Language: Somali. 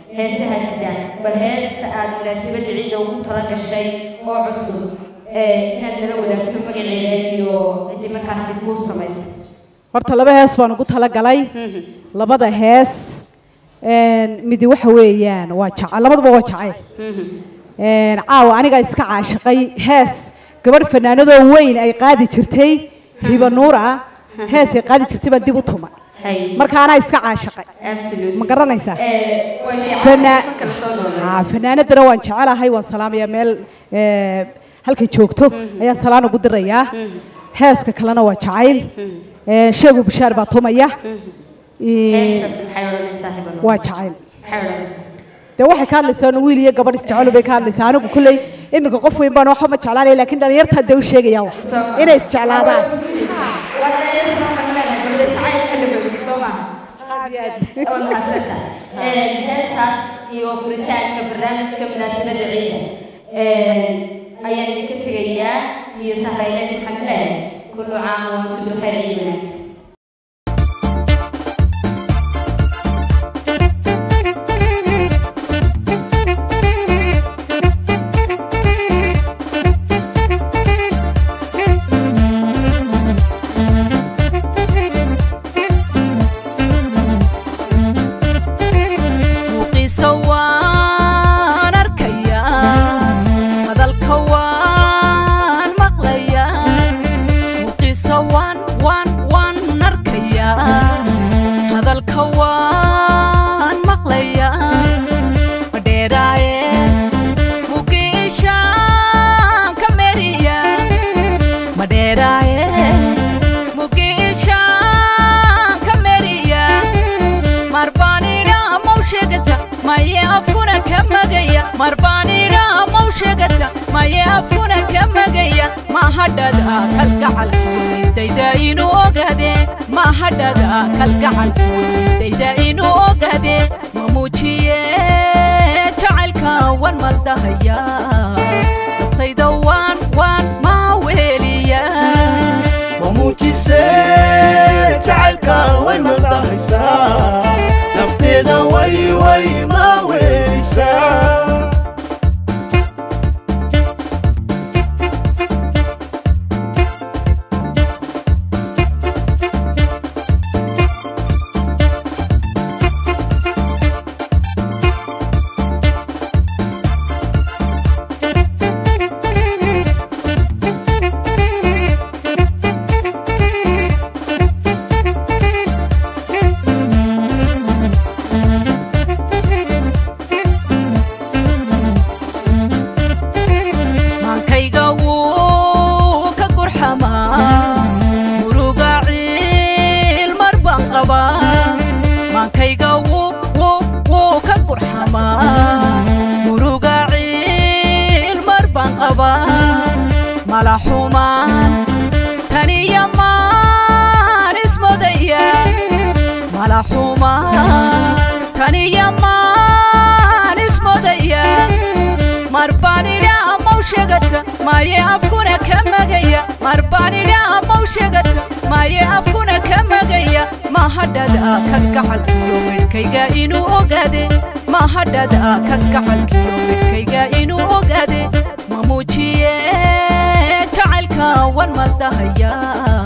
heesaha jira bal heesta aad munaasabadda ciidda ugu tala gashay oo cusub inaad nala wadaagto magaceeda iyo ciddii markaasi kuu samaysay horta laba hees baan ugu talagalay labada hees midi waxa weeyaan waa jacayl labaduba waa jacayl caawa aniga iska caashiqay hees gabadh fanaanadoo weyn ay qaadi jirtay hiba nuur ah hees ay qaadi jirtay baan dib u tumay marka anaa iska caashiqay ma garanaysaa fanaanadana waan jecelahay waan salaamayaa meel halkay joogto ayaan salaan ugu dirayaa heeska kalena waa jacayl sheegu bishaar baa tumaya waa jacayl dee waxay ka hadlaysaa wiil iyo gabadh isjecelo bay ka hadlaysaa anigu kulley iminka qof weyn baan waxba ma jeclaanaya laakiin dhalinyartaa dee u sheegaya wax inay isjeclaadaan heestaas iyo furitaanka barnaamijka munaasabadda ciida ayaan idinka tegayaa iyo sahrayleys maxamed leeyahay kullu caam wa antum bikayr ciid wanaagsan marbaanina mau sheegata maye afkuna ka magaya mahadhada kalgacalkuudayda inuu ogade mahadhada kalgacalkuudayda inuu ogade ma muujiye jacaylka wan maldahaya naftayda waan waan maa weeliya ma muujise jacaylka way maldahaysaa nafteeda way way maa weelisaa maye afkuna ka magaya marbaanina amau sheegata maye afkuna ka magaya mahadhada kalgacalkiyo midhkayga inuu ogaade mahadhada kalgacalkiyo midhkayga inuu ogaade ma muujiye jacaylka wan maldahaya